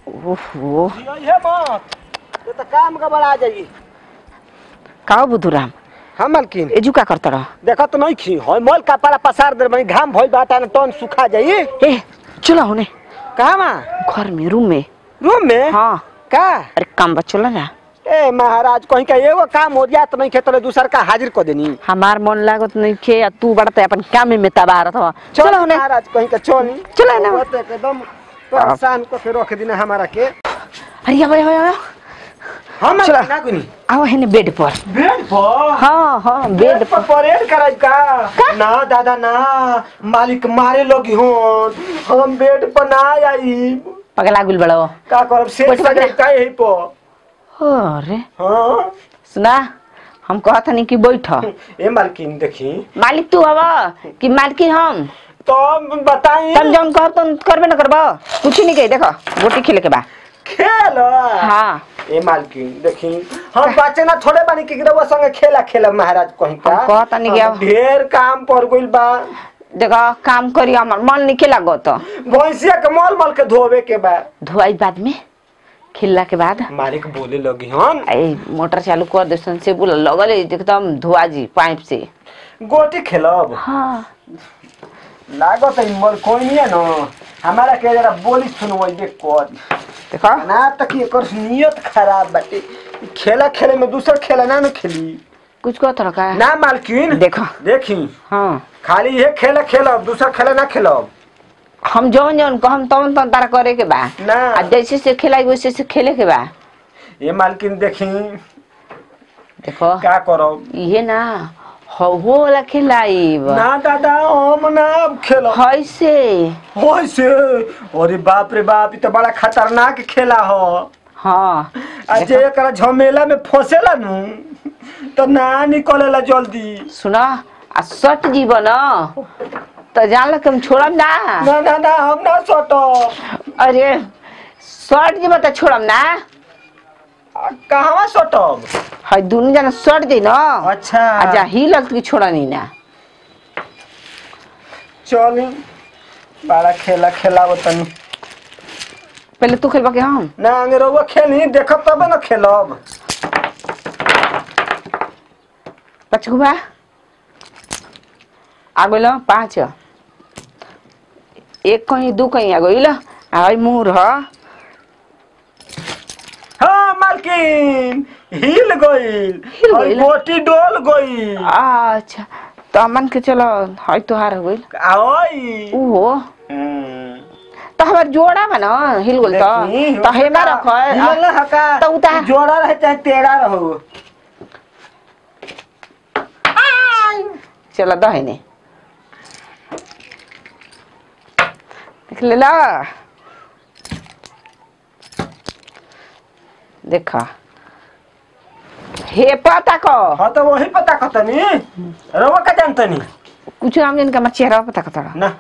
ओहो ये मत ये तो काम का बड़ा जाई का बुधुराम हाँ मालकिन एजू का करत रह देखा तो नहीं खी होय मल कपड़ा पसार दे बनी घाम भइल बाटा न टन सुखा जाई ए चलो होने कहाँ मा घर में रूम में रूम में हाँ का अरे काम बा चलो ना ए महाराज कहीं का एगो काम हो जात नहीं खे तो दूसर का हाजिर कर देनी हमार मन लागत नहीं खे आ तू बढ़ते अपन काम में तबा रहा था चलो चलो होने महाराज कहीं का चली चलो ना। वो तो एकदम परेशान को के रख देना हमारा के अरे अब अब अब हम चलो। ना कुनी आओ है बेड पर बेड पर हाँ हाँ बेड बेड पर परेड कराई का ना दादा ना मालिक मारे लोगी हो हम बेड पर ना आई पगला गुल बड़ो का करब से बैठ, बैठ। सजाई का यही पर अरे हाँ सुना हम कहत नहीं कि बैठ ए मालकिन देखी मालिक तू हवा कि मालकिन हम तो बताई तम जौन कहब तुम करबे न करबो कुछ नहीं कही देखो गोटी खेले के बा खेल हाँ ए मालकिन देखी हम बच्चे ना थोड़े बानी कि रउआ संगे खेला खेला महाराज कहीं का हम कहतानी कि हम अब- ढेर काम पर गइल बा देखो काम करी हमार मन नहीं खेला गो तो भैंसिया के मल मल के धोवे के बा धुआई बाद में खिलला के बाद मालिक बोले लगी हन ए मोटर चालू कर दे से बोला लगल है एकदम धुआ जी पाइप से गोटी खेलब हाँ लागत है मल कोई नहीं है न हमारा के जरा बोली सुनवाइबे कर देखो ना तक एकर नियत खराब बाटे ई खेला खेले में दूसर खेला ना न खेली कुछ कहत रहा का ना मालकिन देखो देखी हाँ खाली ये खेला खेलब दूसरा खेला ना खेलब हम जौन जौन कहम तौन तौन तारा करे के बा ना आ जैसे से खेलाई वैसे से खेले के बा ये मालकिन देखी देखो का करब ये ना हो वाला खिलाई ना दादा हम ना खेलब है से होइसे अरे बाप रे बाप ई तो बड़ा खतरनाक खेला हो हाँ आ जे एकरा झमेला में फंसेला नु तो ना निकलेला जल्दी सुना आ सट जीवन तो जान लग हम छोड़म ना ना ना ना हम ना सटो अरे सट जीव तो छोड़म ना कहवा सटब है दुनू जना सट जी ना अच्छा आ जा ही लग की छोड़ा नहीं ना चल बड़ा खेला खेलाव तनी पहले तू खेलबा के हम ना आगे रहुआ खेली देखब तबे ना खेलब पचकुबा आ गइल पाँच एक कहीं दू कहीं आ गइल आई मुँह रह हाँ मालकिन हिल गइल हिल और गइल? गोटी डोल गइल अच्छा तो मन के चलो है तोहार हो गइल आई ओहो हम्म। तो हमार जोड़ा में ना हिल गइल तो देखी, तो हेमा रख हिलल ना हका तो उतार। जोड़ा रहे चाहे टेढ़ा रहो चलो दहने देख ले ला देखा हे पता को हाँ तो वही पता कतनी रहुआ का जानतनी कुछ नाम जन का हमार चेहरा पता कता ना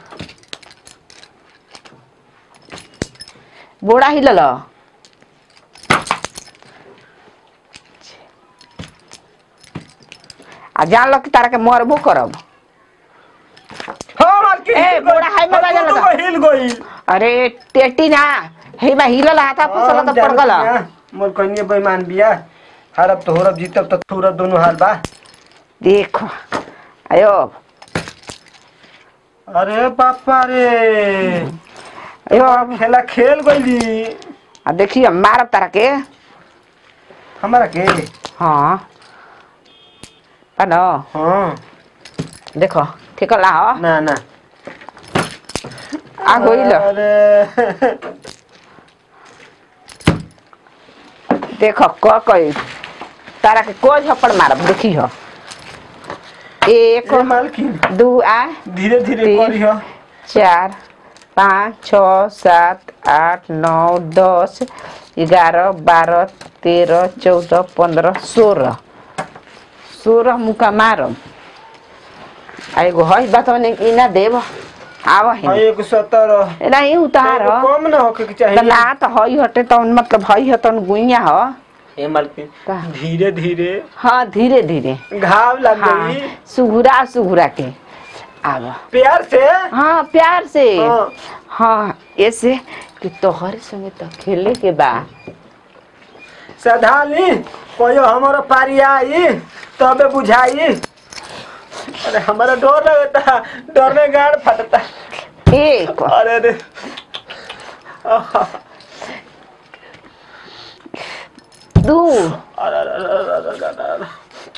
बोड़ा हिलल आ जान लो कि तारा के मरबो करब हाँ मालकिन ए, हिल गइल। बोरा हाय में और बाजल दोनों बा। को हिल गइल अरे टेटी ना हे बा हिलल हाथा फसल तो पड़ गल मोर कहिए बेईमान बिया हरब तो होरब जीतब तो थुरब दोनों हाल बा देखो आयो अरे पापा रे आयो अब खेला खेल गइली आ देखी हम मारब तारा के हमारा के हाँ पानो हाँ देखो ठीक ला हो ना ना आ गइल अरे देखो क कई तारा के कोई झपड़ मारब देखी हो एक ए मालकिन दू आ धीरे धीरे तीन। करियो चार पाँच छ सात आठ नौ दस ग्यारह बारह तेरह चौदह पंद्रह सोलह सोलह मुका मारम आ एगो है बात इना देव आव हाँ है एक सत्तर नहीं उतार कम ना होके के त चाहिए ना त हई हटे त मतलब हई हतन गुइया ह ए मालकिन का? धीरे धीरे हाँ धीरे धीरे घाव लग हाँ गई सुघुरा सुघुरा के आवा प्यार से हाँ प्यार से हाँ। हाँ ऐसे कि तोहरे संगे तो खेले के बा सधाली कोई हमारा पारी आई तबे बुझाई अरे हमारा डर लगता डर में गाड़ फटता एक अरे अरे आहा, दू अरे, अरे, अरे, अरे, अरे, अरे।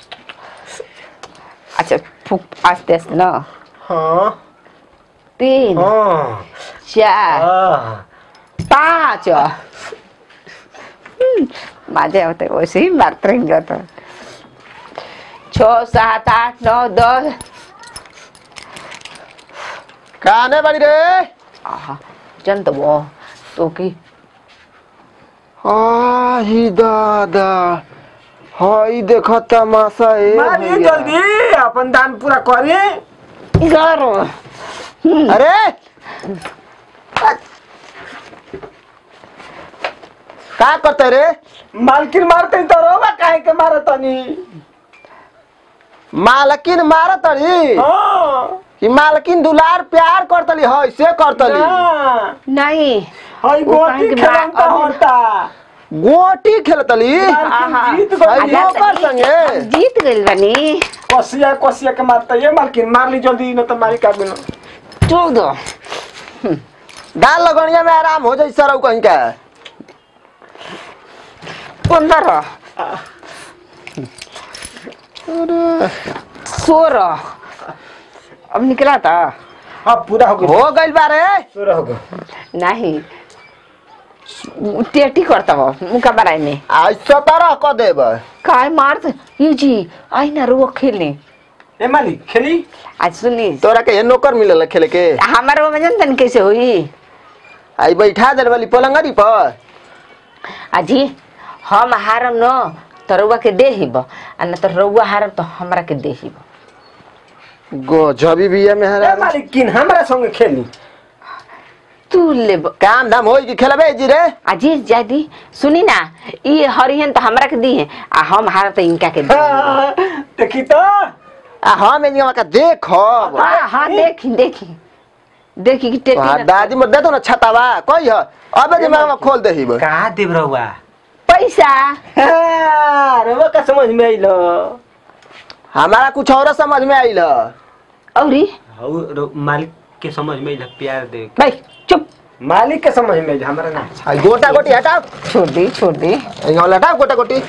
अच्छा फुक आस्ते आस्ते ना हाँ तीन हाँ चार हाँ। पाँच हम्म, मजा होता है वैसे ही मारते रहेंगे तो छ सात आठ नौ दस काने बाड़ी रे आहा जन तो वो तो की आही दादा हई देख तमाशा ए मारी भैया। जल्दी अपन दान पूरा करी करो अरे का करते रे मालकिन मारते तो रोबा काहे के मारत तनी मालकिन मार तड़ी हाँ कि मालकिन दुलार प्यार करतली हई से करतली ना नहीं हई वो काहे गोटी के खेलन मार- तो होता गोटी खेलतली मालकिन जीत हई गई नौकर संगे जीत गइल बनी कसिया कसिया के मारता ये मालकिन मार ली जल्दी न तो मारी का बिना चोक दो दाल लगनिया में आराम हो जाई सरौ कहीं का पंद्रह सोलह अब निकला था हाँ पूरा हो गया हो गइल बारे पूरा हो गया नहीं टेटी करता वो मुका बराई में आज सतारह क देब काय मार ये जी आई ना रुआ खेलने ए मालिक खेली आज सुनी तोरा के ये नौकर मिलल खेले के हमारे वो में जनतन कैसे हुई आई बैठा दे वाली पलंगरी पर अजी हम हारम न तो रउआ के दे हिब आ न तो रउआ हारम तो हमरा के दे हिब गजबी बिया में ए हरा मालिक किन हमरा संगे खेली तू लेब काम धाम होई कि खेलबे जी रे अजी जादी सुनी ना ये हरिहन तो हमरा के दी है आ हम हार तो इनका के दी हाँ, देखी तो आ हम एनिया का देखब हाँ हाँ देखी देखी देखी कि टेटी तोहार न- दादी मर दे तो ना छतावा कही ह अबे जे मैं खोल दे हिब कहा देव रहुआ पैसा रहुआ का समझ में आइलो हमारा कुछ और समझ में आइल ह औरी हाउ मालिक के समझ में आइल प्यार दे भाई चुप मालिक के समझ में आइल हमरा ना आई गोटा गोटी हटाओ छोड़ दी छोड़ दी यहाँ हटाओ गोटा गोटी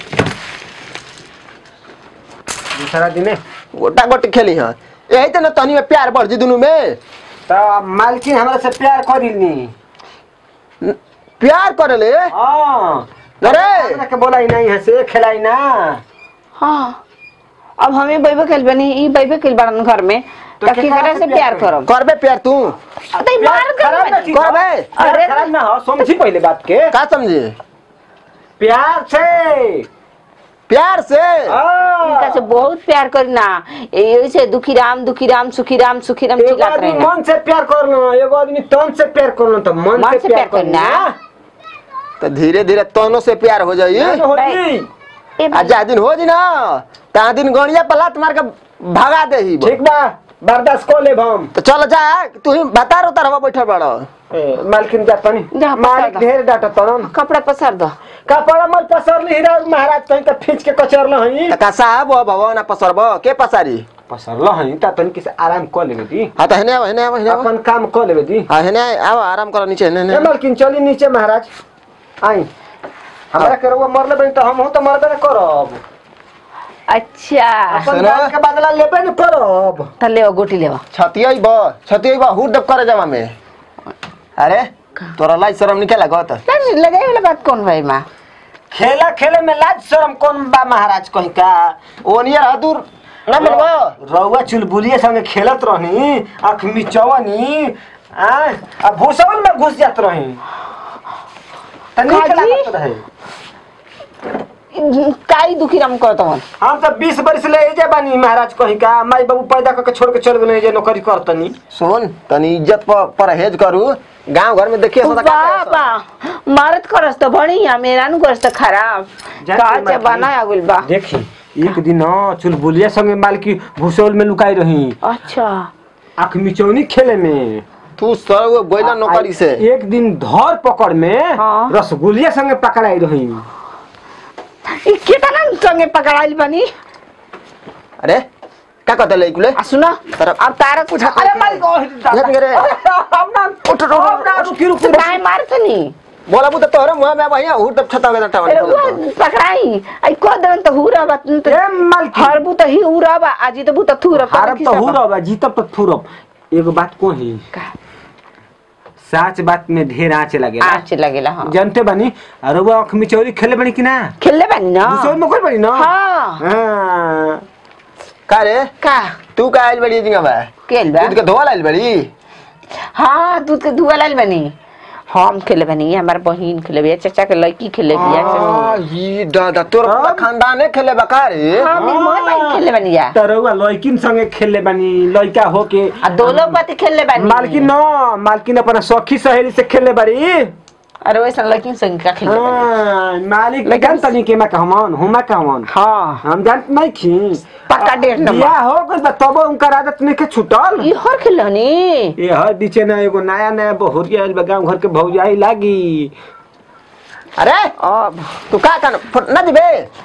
दूसरा दिने गोटा गोटी खेली ह यही तो ना तनी में प्यार बढ़ जी दुनू में तो मालकिन हमरा से प्यार करिलनी न- प्यार करे ले हाँ अरे हमरा के बोलाई नहीं है से खिलाई ना हाँ अब हमें बैबे खेल बनी ई बैबे खेल बड़न घर में तो तो केकरा केकरा से से प्यार प्यार करब करबे प्यार तू अतई मार कर खराब ना बनी। चीज हो। करबे प्यार अरे खराब ना हो समझी पहले बात के का समझे प्यार से प्यार से हाँ। इनका से बहुत प्यार करना यही से दुखी राम दुखी राम सुखी राम सुखी राम एगो चिल्लात आदमी रहना मन से प्यार करना एगो आदमी तन से प्यार करना तो मन, मन से प्यार करना तो धीरे धीरे तोनो से प्यार हो जाई ना होती ए आ भाई, जा दिन हो जी ना ता दिन गणिया पलात मार के भगा दे ही ठीक बा बर्दाश्त कर ले हम तो चल जा तू ही बता रो तरह बैठल बड़ ए, मालकिन जा तनी जा, मालिक पकड़ दो। ढेर डाटा तन कपड़ा पसार दो कपड़ा मत पसर ली हीरा महाराज कहीं का खींच के कचर हई त का साहब हो भवन ना पसरब के पसारी पसर हई ता तनी किसे आराम कर लेबे दी हाँ तो हेने आव हेने आव हेने आव अपन काम कर लेबे दी हाँ हेने आव आराम कर नीचे हेने ए हेने मालकिन चली नीचे महाराज आई हमरा के रउआ मरले बनी तो हम हो तो मरबे न करब अच्छा अपन सुना। जान के बदला लेबे न करब तो ले गोटी ले छतिया बा छतिया बा हुर दब करे जावा में अरे तोरा लाई शरम निकला गत लगाई वाला बात कौन भाई माँ खेला खेले में लाज शरम कौन बा महाराज कहीं का ओनियर हदूर ना मनबो रउआ चुलबुलिए संगे खेलत रहनी आँख मिचवनी आ आ भूसवन में घुस जात रही त नीक काजी? लागत रहे काई दुखी राम करत हन हम तो बीस बरिस ले एजे बानी महाराज कहीं का माई बाबू पैदा करके छोड़ के चल गए जे नौकरी करतनी सुन तनी इज्जत पर परहेज करू गांव घर में देखिए सदा का बाबा मारत करस तो बढ़िया मेरा नु करस तो खराब जाके का से मारती। बना आगुल बा देखी एक दिन न चुलबुलिया संगे मालकी भूसौल में लुकाई रही अच्छा आँख मिचौनी खेले में तू सर वो गोइला नौकरी से एक दिन धर पकड़ में हाँ। रसगुल्ले संगे पकड़ाई रही ई केतना संगे पकड़ाइल बनी अरे का कहता ले कुले आ सुन तरफ- अब तारा कुछ अरे मालिक जत रे उठ रुकी रुकी काय मारतनी बोला बुत तोरे मुंह में भैया हुर तब छता गदा अरे वो टावन पकड़ाई आई को दन तो हुरा बात न ए मालिक हरबू तो ही उरा बा आजी तो बुता थूरा हारब तो हुरब आ जीतब तो थुरब एगो बात को ही का साच बात में ढेर आँच लगेला आचे लगेला हां जानते बानी अरे वो आँख मिचौरी खेले बनी कि ना खेलले बानी ना घुसौर में कोई बनी ना हां हाँ। का रे का तू का आइल बड़ी जिंगा बा खेल बा दूध के धोवा आइल बड़ी हां दूध के धुआ लाल बनी हम खेले बनी हमार बहिन खेले बिया चाचा के लड़की खेले बिया आ ई दादा तोर पूरा अब? खानदाने खेले बका रे हां मेरी मोर बहिन खेले बनी जा तरौआ लड़किन संगे खेले बानी लड़का होके आ दो लोग बात खेलले बानी मालकिन न मालकिन अपना सखी सहेली से खेले बारी अरे वैसा लड़की संग का खेलले बानी हाँ, मालिक लेकिन- जानता नहीं के मैं कहमन हुमा कहमन हां हम जानत नहीं खी पक्का डेढ़ नंबर। बियाह हो गइल बा तब उनकर आदत नहीं के छूटल ई हर खेलनी ये हर बीचे ना एगो नया नया बहुरिया आइल बा गांव घर के भौजाई लागी अरे अब तू का कन फुट ना दिबे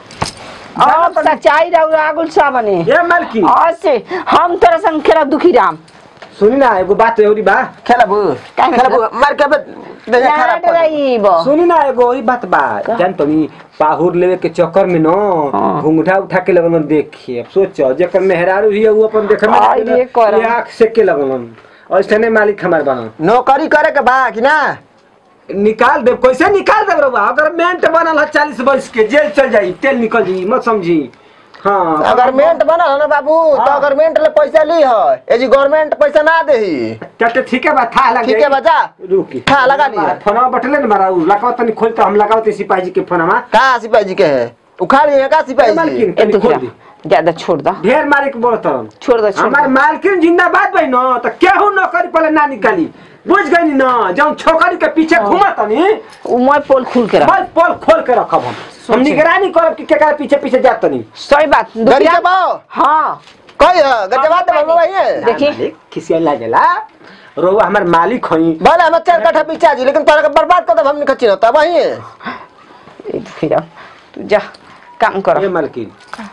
अब सच्चाई रहू आगुल सा बने ये मालकी आज से हम तोरा संग खेलब दुखी राम सुनी ना एगो बात एवरी बा खेलबू का खेलबू मार के बे दे ना खराब कर दे। डराइब सुनी ना एगो ई बात बा जान तनी पाहुर लेवे के चक्कर में न हाँ। घुंघटा उठा के लगन देखे अब सोचो जेकर मेहरारू ही वो अपन देखे में आई रे करम। ये आँख से के लगन और इसने मालिक हमार बना नौकरी करे के बा कि ना निकाल दे कैसे निकाल दे रउआ अगर मेंट बनल है चालीस वर्ष के जेल चल जाई तेल निकल जाई मत समझी हाँ अगर मेंट बनल है ना बाबू तो हाँ। अगर मेंट ले पैसा ली है ए जी गवर्नमेंट पैसा ना देही चल ठीक है बा था लग ठीक है जाई। बचा रुकी था लगा लिया फोनवा बटले न मारा लगाओ तनी खोल तो हम लगाओ ते सिपाही जी के फोनवा का सिपाही जी के है उखाड़ लिए का सिपाही जी मालकिन ए तनी दुखी खोल राम दी ज्यादा छोड़ दो ढेर मारे के बोलत रहन छोड़ दो छोड़ हमार दो मालकिन जिंदाबाद भाई न तो केहू नौकरी पहले ना निकाली बुझ गई न जब छोकरी के पीछे घुमा तनी उ मैं पोल खुल के रख बस पोल खोल के रखब हम हम सोचे। निगरानी करब कि केकरा पीछे पीछे जात तनी सही बात दुखी गरीब राम बाओ हाँ कोई है गजबा दे बाबू भाई है देखी। मालिक खिसिया लागेला रोवा हमार मालिक हई भले हम चार कट्ठा पीछा जी लेकिन तोरा के बर्बाद कर दब हमने खची ना तब वही है ए दुखी राम तू जा काम ये कर मालकिन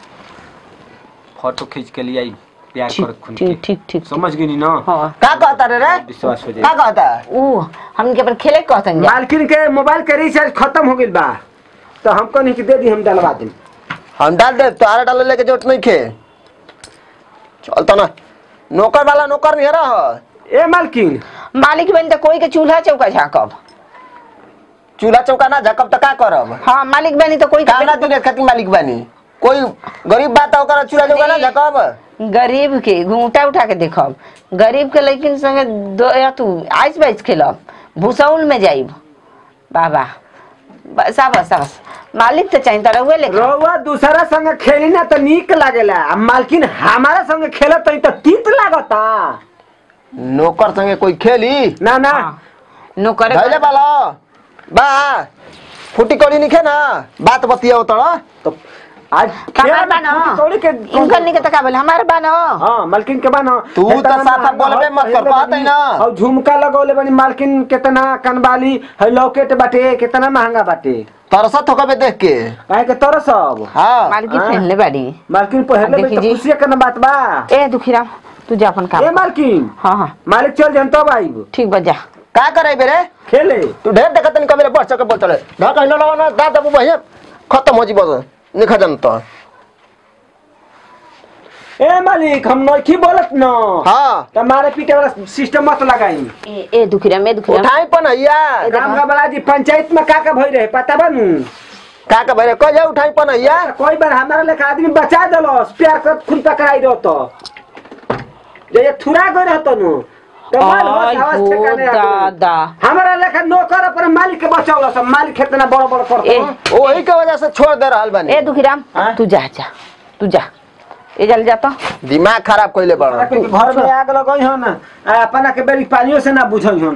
फोटो खींच के लिए आई प्यार कर खून ठीक के ठीक ठीक समझ गई ना हाँ का कहता रे रे विश्वास हो का जाए कहता ऊ हमके अपन खेले कहतन जा मालकिन के मोबाइल के रिचार्ज खत्म हो गइल बा तो हमको नहीं कि दे दी हम डलवा दें हम डाल दे तोरा डाले लेके जरूरत नहीं खे चल तो ना नौकर वाला नौकर नहीं रहा ए मालकिन मालिक बन तो कोई के चूल्हा चौका झाकब चूल्हा चौका ना झकब तो का करब हाँ मालिक बनी तो कोई कामना दिन खातिर मालिक बानी कोई गरीब बात ओकर चूल्हा चौका ना झकब गरीब के घूंटा उठा के देखब गरीब के लेकिन संगे दो या तू आइस बाइस खेलब भूसौल में जाइब बाबा बस बस बस मालिक तो चाहिए तारा हुए लेकिन रउआ दूसरा संग खेली ना तो नीक लागेला आ मालकिन हमारा संग खेलत तो तीत लागता नौकर संगे कोई खेली ना ना नौकर धैले बाला बा फुटी कौड़ी निखे ना बात बतिया तोड़ा तो आज हमार बा न कौड़ी के इनकर नहीं के तका बोले हमार बा न हाँ मालकिन के बानो तू तो साफा बोलबे मत कर, कहत है ना। और झुमका लगौले बनी मालकिन कितना कनबाली है लॉकेट बाटे कितना महंगा बाटे तरसत होकबे देख के काहे के तोरा सब हाँ मालिक हाँ। पहनले बाड़ी मालकिन पहले देखी तो जी। खुशी के ना बात बा ए दुखीराम तू जा अपन ए काम कर। मालकिन हाँ हाँ मालिक चल जन तब आइब ठीक बा जा का करे बेरे खेले तू ढेर देखत नहीं कबे बढ़ सके बोलत रे ना कहलो ना ना दादा बाबू भैया खत्म हो जी बस निखा जन तो ए मालिक हम नइखी बोलत न हाँ तुम्हारे पीटे वाला सिस्टम मत लगाई ए ए दुखीराम ए दुखीराम उठाई पन हैया राम का बड़ा जी पंचायत में का का भई रहे पता बनू का का भरे को जा उठाई पन हैया कोई बार हमारा लेखा आदमी बचा देलो प्यार कर खून पकड़ाई दो तो जे ये थुरा गई रहतो नु तो माल हो आई आवाज हो ठिकाने आ गइल। दादा हमारा लेखा नौकर अपन मालिक के बचावला सब मालिक कितना बड़ बड़ ए करतो वही के वजह से छोड़ दे रहल बानी ए दुखीराम हाँ? तू जा जा तू जा ए जल जा तो दिमाग खराब कइले बड़ घर में आग लगई हन आ अपना के बेरी पानियो से ना बुझई हन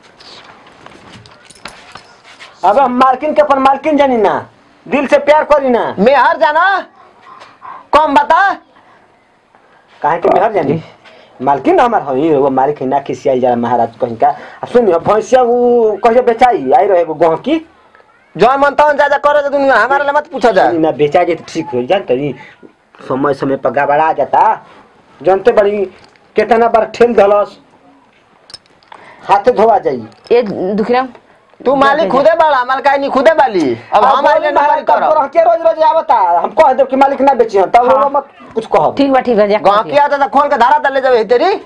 अब हम मालकिन के अपन मालकिन जानी ना दिल से प्यार करी ना मेहर जाना कम बता काहे के मेहर जानी मालकिन हमार हई वो मालिक है ना खिसियाई जरा महाराज कहीं का अब सुन भैंसिया वो कहियो बेचाई आई रहे एगो गह की जौन मन तौन जा जा करे तो दुनिया हमारे लिए मत पूछा जा ना बेचा जाए तो ठीक हो जानते नहीं समय समय पर गड़बड़ा जाता जानते बड़ी कितना बार ठेल धलस हाथ धोआ जाई ए दुखराम तू मालिक खुदे बाड़ा मालकाई नहीं खुदे बाली अब हम आइले नौकरी करो के रोज रोज आवता हम कह देब कि मालिक ना बेची तब हाँ। वो मत कुछ कहो ठीक बा ठीक बा जा गाँव की आता था खोल के धारा तले जावे तेरी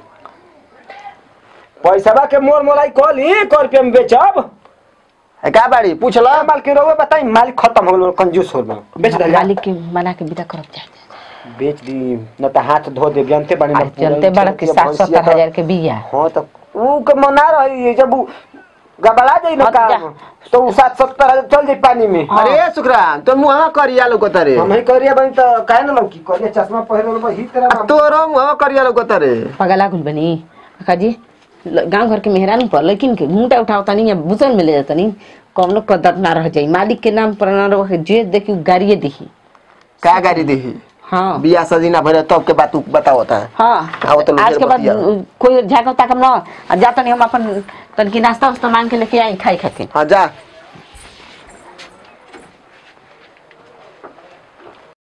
पैसा के मोर मोलाई कहली कर रुपया में बेचब है का बाड़ी पूछ लो मालिक रोवे बताई मालिक खत्म हो गल कंजूस हो गल बेच दे मालिक के मना के विदा करब जा बेच दी न त हाथ धो दे जानते बनी आज चलते बड़ा के सात सत्तर हजार के बिया हाँ तो ऊ के मना रही जब ऊ गबड़ा जाई ना हाँ, काम जा। तो ऊ सात सत्तर हजार चल जाई पानी में अरे सुखराम तो मुहा करिया लोग तरे हम ही करिया बनी तो काहे ना लौकी करिया चश्मा पहिरे लो ही तेरा तोरो मुहा करिया लोग तरे पगला कुल बनी काजी गांव घर के मेहरान पर लेकिन के घूंटा उठावता नहीं है बुतन में ले जाता नहीं कौनो कदर ना रह जाई मालिक के नाम पर ना रह जे देखी गाड़िए देखी का गाड़ी देही हाँ बिया सजीना भरे तब के बात तू बताओ होता है हाँ आओ तो लोग आज के बाद बतिया। कोई झाका ताकम ना आ जाता नहीं हम अपन तनकी नाश्ता उस्ता मांग के लेके आई खाई खातिर हाँ जा